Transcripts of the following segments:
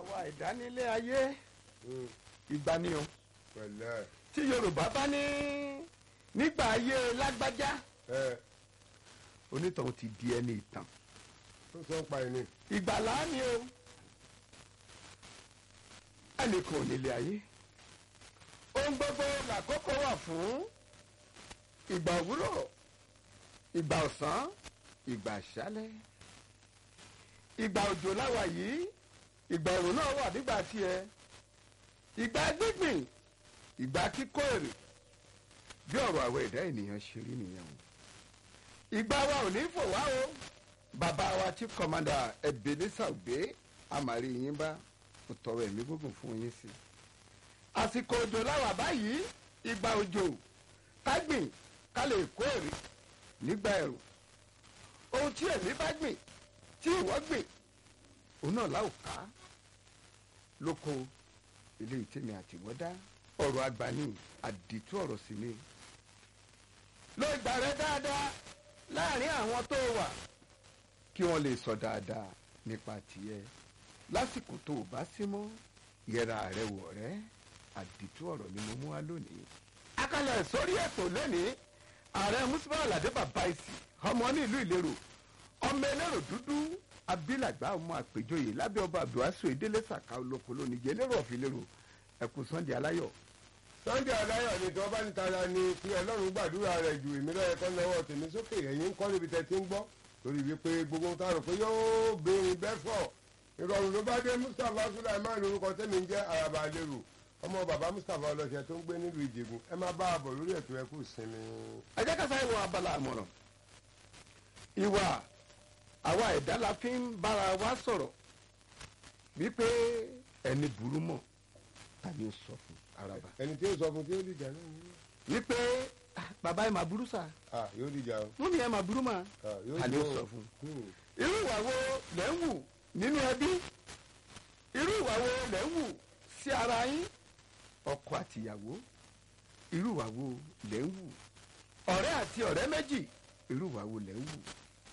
àwa ìdánilé ayé ìgbà ni o pẹ̀lẹ́ tí yorùbá bá ní nígbà ayé lágbájá ẹ onítọ̀hún ti di ẹni ìtàn tó sọ ń pa ẹni. ìgbàlá ni o ẹnìkan ò nílé ayé ohun gbogbo làkókò wà fún ìgbà òwúrọ̀ ìgbà ọ̀sán ìgbà àṣálẹ́ ìgbà òjò láwa yìí ìgbà òrùn náà wà nígbà tiẹ̀ ìgbà gbígbìn ìgbà kíkó èrè bí ọ̀rọ̀ àwọn ẹ̀dá ènìyàn ṣe rí nìyẹn o ìgbà wa ò ní fò wá o bàbá wa chief commander ebenezer ogbe amari yín bá mo tọrọ ẹ̀mí gbógun fún yín sí àsìkò òjò láwà báyìí ìgbà òjò ká gbìn ká lè kó èrè nígbà ẹ̀rùn ohun tí èmi bá gbìn tí ìwọ gbìn òun náà láò ká lóko ilé ìtẹ́mi àtìwọ́dá ọ̀rọ̀ àgbà ní àdìtú ọ̀rọ̀ sí ni lo ìgbà rẹ dáadáa láàrin àwọn tó wà kí wọ́n lè sọ dáadáa nípa tiẹ̀ lásìkò tó o bá sí mọ́ yẹra rẹ wọ̀ rẹ́ àdìtú ọ̀rọ̀ ni mo mú wá lónìí. akalẹ̀ sórí ètò lónìí ààrẹ musulman aládé bàbá ìsì ọmọ ní ìlú ìlérò ọmọ ẹlẹ́rọ dúdú abilàgbà ọmọ àpèjọyè lábẹ́ ọba abdulhasu ìdílé sàkà olóko lónìí jẹ́ lérò ọ̀fìlérò ẹ̀kú sunday aláyọ̀ sunday aláyọ̀ ni tí wọ́n bá ní tara ni kí ọlọ́run gbàdúrà rẹ̀ ju èmi lọ́yẹ kọ́ lọ́wọ́ tèmi sókè ẹ̀yìn ń kọ́ níbi tẹ́ ti ń gbọ́ torí wípé gbogbo ń tààrọ̀ pé yóò béèrè bẹ́fọ̀ ìrọ̀rùn ló bá dé mustapha sulaiman lórúkọ tẹ́mi ń jẹ́ araba lérò ọmọ bàbá mustapha ọlọ́sẹ̀ tó ń gbé nílùú ìjẹ̀gùn ẹ má bá a bọ̀ lórí ètò ẹkú sinmi. ẹ jẹ́ ká sáré wọ abala àmọ̀ràn ìwà àwa ẹ̀dá la fi ń bára wa sọ̀rọ̀ wípé ẹni burú mọ̀ tàbí ó sọ fún araba ẹni tí ó sọ fún tí ó dìjà náà ni. wípé "Ah, bàbá ẹ máa burú sà ah yóò dìjà o. mú mi ẹ máa burú mà Ah, yóò tàbí ó dùn. sọ fún Hmm. irú ìwà wo lẹ́ ń wù nínú ẹbí irú ìwà wo lẹ́ ń wù sí ara yín ọkọ àtìyàwó irú ìwà wo lẹ́ ń wù ọ̀rẹ́ àti ọ̀rẹ́ méjì irú ìwà wo lẹ́ ń wù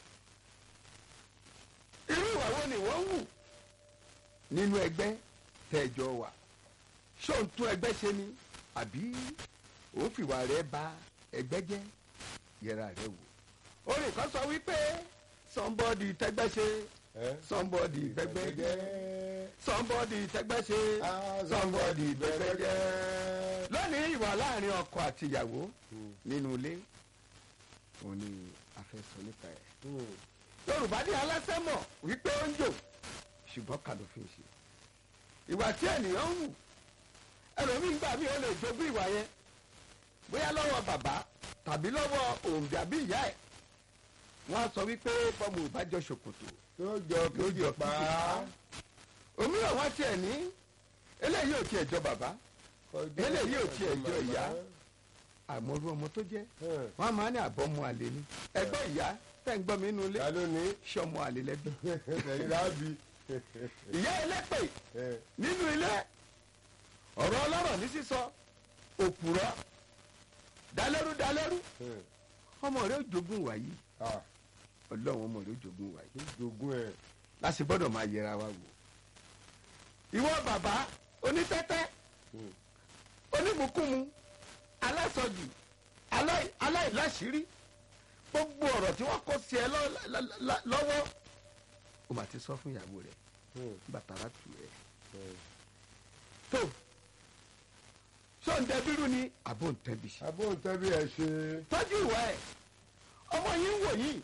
irú ìwà wo ni wọ́n ń wù nínú ẹgbẹ́ tẹ́jọ wà ṣé òun tún ẹgbẹ́ ṣe ni àbí òun fìwà rẹ̀ bà ẹgbẹ́ jẹ́ yẹra rẹ̀ wò orin kan sọ wípé somebody tẹgbẹ́ ṣe Eh? somebody bẹ́gbẹ́ jẹ́ somebody tẹgbẹ́ ṣe Ah, somebody bẹ́gbẹ́ jẹ́ lónìí ìwà láàrin ọkọ àti ìyàwó Hmm. nínú ilé òun ni a fẹ́ sọ nípa ẹ̀ Hmm. yorùbá ní aláṣẹ mọ̀ wípé ó ń jò ṣùgbọ́n kà ló fi ń ṣe ìwà tí ènìyàn ń wù ẹlòmíín gbà mí ó lè jogún ìwà yẹn bóyá lọ́wọ́ bàbá tàbí lọ́wọ́ òǹbí àbí ìyá ẹ̀ wọ́n á sọ wípé bọ́mù ìbájọ ṣòkòtò yóò jọ yóò kejì jọ pa kejì pa. òmíràn wọ́n tiẹ̀ ní eléyìí ò tiẹ̀ jọ bàbá Ọjọ́ eléyìí ò tiẹ̀ jọ màmá. ìyá. àmọ́rú ọmọ tó jẹ́ Hmm. wọ́n á máa ní àbọ̀mọ àlè ni ẹgbẹ́ ìyá tẹ̀ ń gbọ́ mi nínú ilé ta ló ní ṣọmọ àlè lẹ́bí ẹ̀yin láàbì. ìyá ẹlẹ́pẹ̀ Eh, nínú ilé ọ̀rọ̀ ọlọ́rọ̀ ní sísọ òpùrọ̀ dalẹ́rú dalẹ́rú hmm. ọmọ rẹ̀ ó jogún wàyí ah ọlọ́run ọmọ rẹ̀ ó jogún wàyí jogún ẹ̀. láti gbọ́dọ̀ máa yẹra wa wò ìwọ bàbá onítẹ́tẹ́ Hmm. onímùkúmu alásọjù alá- aláìláṣírí gbogbo ọ̀rọ̀ tí wọ́n kó sí ẹ lọ́- lọ́- lọ́- lọ́wọ́ ó mà ti sọ fún ìyàwó rẹ̀ Hmm. bàtàrà tù ẹ́ Hmm. tó ṣó ń dẹbírú ni àbó ń tẹbi ṣe abóńtẹ́bí ẹ̀ ṣe. tọ́jú ìwà ẹ̀ ọmọ yìí ń wò yìí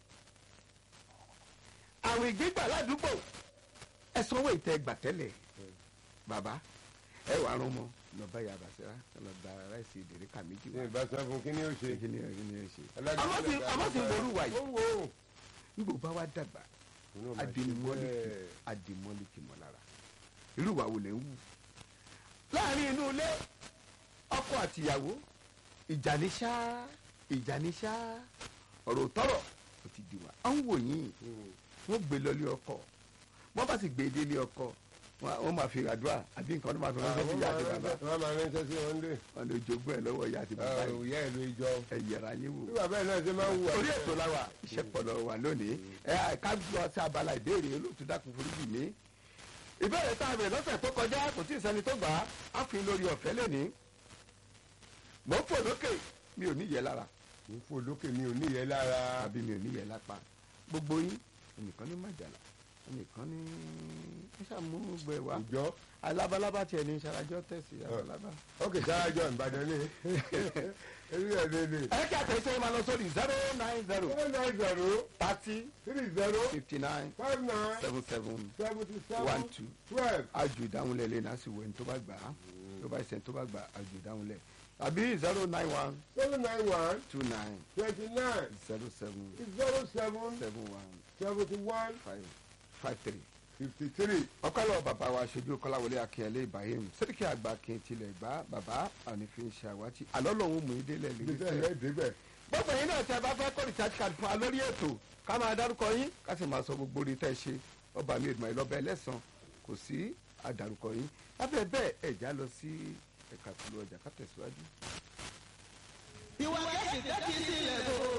àwìn gbígbà ládùúgbò ẹ sanwó ìtẹ́ gbà tẹ́lẹ̀ bàbá ẹ wà rún mọ́ lọ́ba yà bàṣẹ́rà lọ gba ráìsì ìdèrè méjì ní wá ìbáṣọ fún kí ni ó ṣe. kí ni kí ni ẹ ṣe. Alágbèéká àmọ́ sì àmọ́ sì ń ború wà ó yìí wò ó. nígbò bá wá dàgbà Inú máa ṣe adìmọ́lìkì bẹ́ẹ̀. adìmọ́lìkì mọ́ lára irú ìwà wo lẹ̀ ń wù. láàrin inú ilé ọkọ àtìyàwó ìjà ní ṣá ìjà ní ṣá ọ̀rọ̀ tọrọ ó ti di wa. à ń wò yín Hmm. wọ́n gbé lọ ilé ọkọ wọ́n bá sì gbé dé ilé ọkọ wọ́n wọ́n máa fi àdúrà àbí nǹkan tó máa fi ránṣẹ́ sí Àwọn ìyá máa àti bàbá ránṣẹ́- wọ́n máa ránṣẹ́ sí wọn lé. wọn lè jogún ẹ̀ lọ́wọ́ ìyá àti bàbá yìí òòyà ìlú ìjọ. ẹ yẹra yín wò bí bàbá ẹ̀ náà ṣe máa ń wù orí ètò la wà iṣẹ́ pọ̀lọ̀ wà lónìí ẹ ká gbọ́ sí abala ìbéèrè olóòtú dákun foríjì mi ìbéèrè tá a bẹ̀rẹ̀ lọ́sẹ̀ tó kọjá kò tí ì sẹ́ni tó gbà á á fi lórí ọ̀fẹ́ lẹ́ni mò ń fò lókè mi ò níyẹ lára mo fò lókè mi ò níyẹ lára àbí mi ò níyẹ lápá gbogbo yín ẹnìkan ní màjàlá ẹnìkan ní ẹ ṣàmú gbogbo ẹ wá ìjọ alábalábá tiẹ̀ ní ṣarajọ́ tẹ̀sí alábá. ókè sáájọ ìbàdàn ní èmi ẹ̀ lè lè. ẹ kí àtẹ̀sẹ̀ máa lọ sórí zero nine zero seven nine zero thirty three zero fifty nine five nine seven seven seventy one seven two twelve. aju ìdáhùnlẹ̀ lè náà sì wẹ̀ ní tó bá gbà á tó bá ṣe tó bá gbà aju ìdáhùnlẹ̀ àbí zero nine one seven nine one two nine twenty nine zero seven zero seven seven one seventy one five five three. fifty three. ọkọlọ bàbá wa ṣojú kọláwọlé akínyẹlé ibrahim sẹ́ríkì àgbà kí n tilẹ̀ gbá bàbá ànífín ṣàwátì àlọ́ lòun mú ìdílé débẹ̀ lè ẹ̀ débẹ̀. gbogbo yín náà tí a bá fẹ́ kọ́ recharge card fún wa lórí ètò ká máa dárúkọ yín ká sì máa sọ gbogbo orí tẹ́ ṣe ọba mi ìdùnnú ìlọ́bẹ̀ ẹlẹ́sàn kò sí àdárúkọ yín lábẹ́ bẹ́ẹ̀ ẹ̀já lọ sí ẹ̀ka ìpolówó ọjà ká tẹ̀síwájú. ìwà kẹ́sì tẹ́kì sí